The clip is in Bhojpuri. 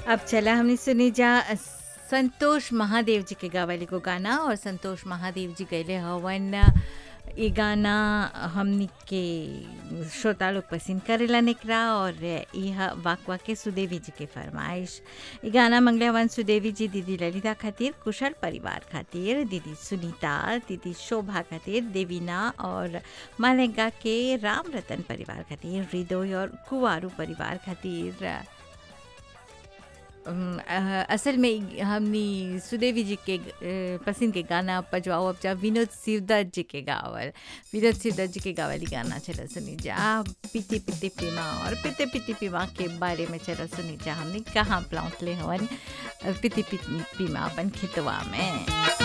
अब चला हमने सुनी जा संतोष महादेव जी के गावल एगो गाना और संतोष महादेव जी गैले हवन ये गाना हमनी के श्रोता लोग पसंद करेला निकरा और यह वाकवा के सुदेवी जी के फरमाइश ये गाना मंगले हवन सुदेवी जी दीदी ललिता खातिर कुशल परिवार खातिर दीदी सुनीता दीदी शोभा खातिर देवीना और मालेगा के राम रतन परिवार खातिर हृदय और कुवारू परिवार खातिर अम, अ, असल में हमनी सुदेवी जी के अ, पसंद के गाना पजवाओ अब जा विनोद शिवदत्त जी के गावल विनोद शिवदत्त जी के गावल ही गाना चला सुनी जा पीते पीते पीमा और पीते पीते पीमा के बारे में चला सुनी जा हमने कहाँ प्लाउट ले हवन पीते पीते पीमा अपन खितवा में